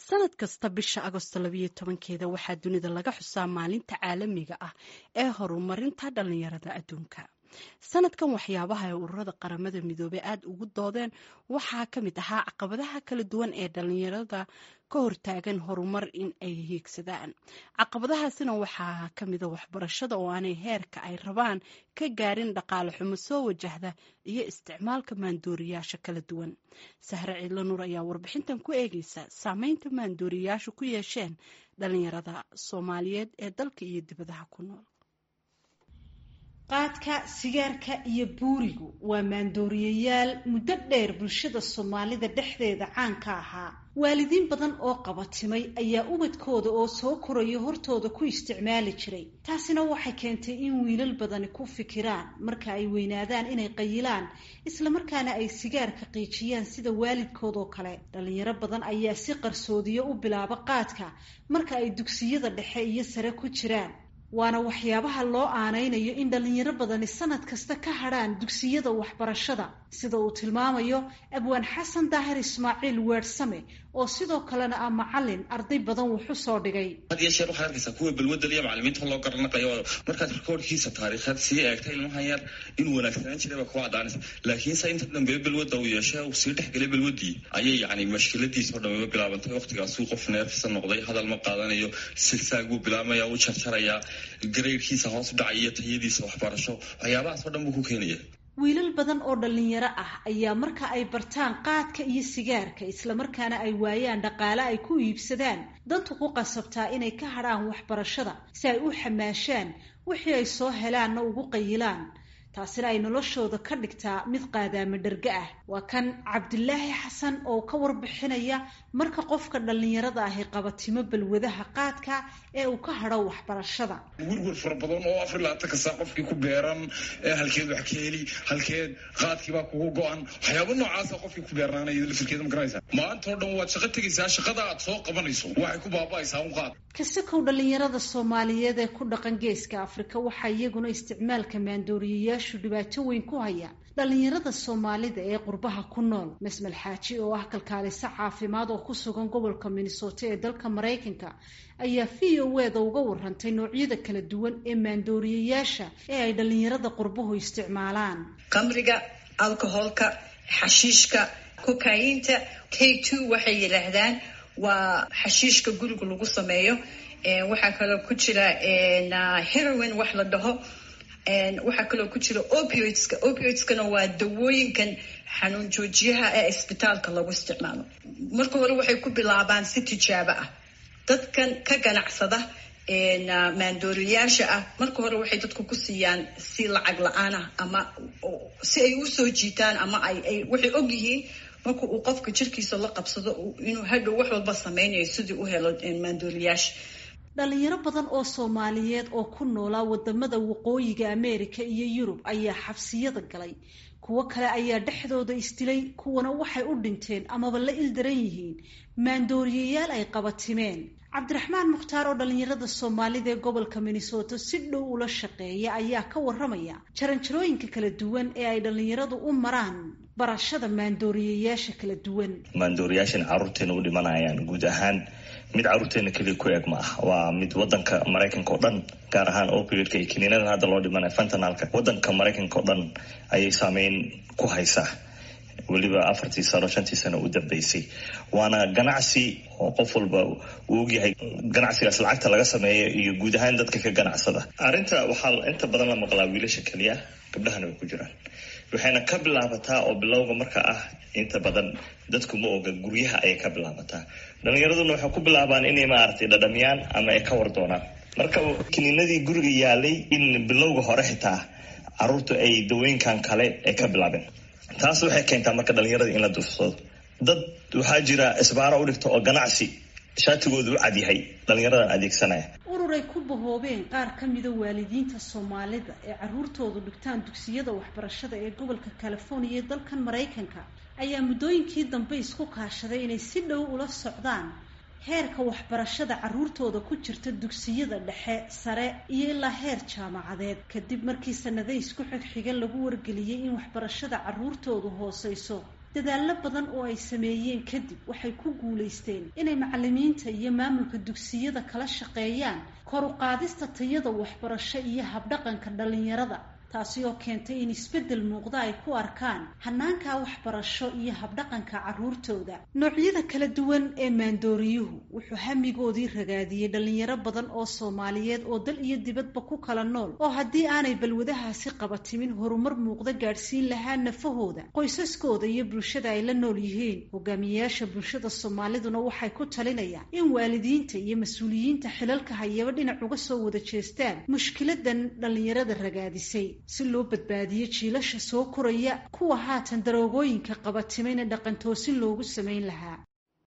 sanad kasta bisha agosto labayo tobankeeda waxaa dunida laga xusaa maalinta caalamiga ah ee horumarinta dhallinyarada adduunka sanadkan waxyaabaha ay ururada qaramada midoobey aada ugu doodeen waxaa ka mid ahaa caqabadaha kala duwan ee dhallinyarada ka hortaagan horumar in ay hiigsadaan caqabadahaasina waxaa ka mida waxbarashada oo aanay heerka ay rabaan ka gaarin dhaqaale xumo soo wajahda iyo isticmaalka maandooriyaasha kala duwan sahre ciidla nuur ayaa warbixintan ku eegeysa saameynta maandooriyaashu ku yeesheen dhallinyarada soomaaliyeed ee dalka iyo dibadaha ku nool qaadka sigaarka iyo buurigu waa maandooriyayaal muddo dheer bulshada soomaalida dhexdeeda caan ka ahaa waalidiin badan oo qabatimay ayaa ubadkooda oo soo koraya hortooda ku isticmaali jiray taasina waxay keentay in wiilal badani ku fikiraan marka ay weynaadaan inay qayilaan islamarkaana ay sigaarka qiijiyaan sida waalidkoodoo kale dhalinyaro badan ayaa si qarsoodiyo u bilaaba qaadka marka ay dugsiyada dhexe iyo sare ku jiraan waana waxyaabaha loo aanaynayo in dhalinyaro badani sanad kasta ka hadrhaan dugsiyada waxbarashada sida uu tilmaamayo abwaan xasan daahir ismaaciil weersame oo sidoo kalena ah macalin arday badan wuxu soo dhigay had iyo sheer waxaad arkaysaa kuwa balwadal iyo macalimiinta loo garanaqayo markaad rikoorkiisa taariikheed sii eegta ilmahan yar inuu wanaagsanaan jiray baa kuwa caddaanaysa laakiinse inta dambeeyo balwadda uu yeeshe uu sii dhexgelay balwaddii ayay yacni mashkiladiisa oo dhamaba bilaabantay waqtigaasuu qof neerfisa noqday hadal ma qaadanayo silsaag buu bilaabmaya u jarjarayaa gareyrkiisa hoos u dhacay iyo tayadiisa waxbarasho waxyaabahaas oo dhan buu ku keenaya wiilal badan oo dhalinyaro ah ayaa marka ay bartaan qaadka iyo sigaarka islamarkaana ay waayaan dhaqaale ay ku iibsadaan dantu ku qasabtaa inay ka hadhaan waxbarashada si ay u xamaashaan wixii ay soo helaanna ugu qayilaan taasina ay noloshooda ka dhigtaa mid qaadaama dherge ah waa kan cabdilaahi xasan oo ka warbixinaya marka qofka dhallinyarada ahi qabatimo balwadaha qaadka ee uu ka hadho waxbarashada werwer fara badan oo afar labaatan kasta qofkii ku beeran halkeed wax ka heli halkeed qaadkiibaa kugu go-an waxyaaba noocaasa qofkii ku beernaanaya lafirkeeda ma garanaysa maanta oo dhan waad shaqo tegaysaa shaqada aad soo qabanayso waxay ku baaba'aysaa un qaad kasakow dhallinyarada soomaaliyeed ee ku dhaqan geeska afrika waxaa iyaguna isticmaalka maandooriyayaashu dhibaato weyn ku hayaan dhallinyarada soomaalida ee qurbaha ku nool masmel xaaji oo ah kalkaaliso caafimaad oo ku sugan gobolka minnesota ee dalka maraykanka ayaa v o eda uga warantay noocyada kala duwan ee maandooriyayaasha ee ay dhallinyarada qurbuhu isticmaalaan qamriga alcoholka xashiishka kokayinta k two waxay yidhaahdaan waa xashiishka guriga lagu sameeyo waxaa kaloo ku jira heroin wax la dhaho waxaa kaloo ku jira opioidska opioidskana waa dawooyinkan xanuun joojiyaha ee isbitaalka lagu isticmaalo marka hore waxay ku bilaabaan si tijaabo ah dadkan ka ganacsada maandooriyaasha ah marka hore waxay dadku ku siiyaan si lacag la-aan ah ama si ay usoo jiitaan ama ay waxay og yihiin marka uu qofka jirkiisa la qabsado inuu hadhow wax walba sameynayo sidii u helo maandooriyaasha dhalinyaro badan oo soomaaliyeed oo ku noolaa wadamada waqooyiga ameerika iyo yurub ayaa xabsiyada galay kuwo kale ayaa dhexdooda isdilay kuwana waxay u dhinteen amaba la ildaran yihiin maandooriyayaal ay qabatimeen cabdiraxmaan mukhtaar oo dhalinyarada soomaalida ee gobolka minnesota si dhow ula shaqeeya ayaa ka waramaya jaranjarooyinka kala duwan ee ay dhalinyaradu u maraan barashada maandooriyayaasha kala duwan maandooriyaashan caruurteena u dhimanayaan guud ahaan mid caruurteena keliya ku eeg ma ah waa mid wadanka maraykanka oo dhan gaar ahaan opioidka iyo kiniinadan hadda loo dhimanaya fentanalka wadanka maraykanka oo dhan ayay saameyn ku haysaa weliba afartii sano shantii sano u dambeysay waana ganacsi oo qof walba uu ogyahay ganacsigaas lacagta laga sameeya iyo guud ahaan dadka ka ganacsada arrinta waxaa inta badan la maqlaa wiilasha keliya gabdhahana way ku jiraan waxayna ka bilaabataa oo bilowga marka ah inta badan dadku ma oga guryaha ayay ka bilaabataa dhalinyaraduna waxay ku bilaabaan inay maaragtay dhadhamiyaan ama ay ka war doonaan marka kiniinadii guriga yaalay in bilowga hore xitaa caruurtu ay dawooyinkan kale ay ka bilaabeen taas waxay keentaa marka dhalinyarada in la duursado dad waxaa jira isbaaro u dhigta oo ganacsi shaatigooda u cadyahay dhalinyaradan adeegsanaya ururay ku bahoobeen qaar ka mida waalidiinta soomaalida ee caruurtoodu dhigtaan dugsiyada waxbarashada ee gobolka california ee dalkan maraykanka ayaa muddooyinkii dambe isku kaashaday inay si dhow ula socdaan heerka waxbarashada caruurtooda ku jirta dugsiyada dhexe sare iyo ilaa heer jaamacadeed kadib markii sanado isku xigxigan lagu wargeliyey in waxbarashada caruurtoodu hooseyso dadaallo badan oo ay sameeyeen kadib waxay ku guulaysteen inay macalimiinta iyo maamulka dugsiyada kala shaqeeyaan kor u qaadista tayada waxbarasho iyo habdhaqanka dhallinyarada taasi oo keentay in isbeddel muuqda ay ku arkaan hanaanka waxbarasho iyo habdhaqanka carruurtooda noocyada kala duwan ee maandooriyuhu wuxuu hamigoodii ragaadiyey dhallinyaro badan oo soomaaliyeed oo dal iyo dibadba ku kala nool oo haddii aanay balwadahaasi qabatimin horumar muuqda gaadhsiin lahaa nafahooda qoysaskooda iyo bulshada ay la nool yihiin hogaamiyeyaasha bulshada soomaaliduna waxay ku talinayaan in waalidiinta iyo mas-uuliyiinta xilalka hayaba dhinac uga soo wada jeestaan mushkiladan dhallinyarada ragaadisay si loo badbaadiyo jiilasha soo koraya kuwa haatan daroogooyinka qabatimayna dhaqantoosin loogu samayn lahaa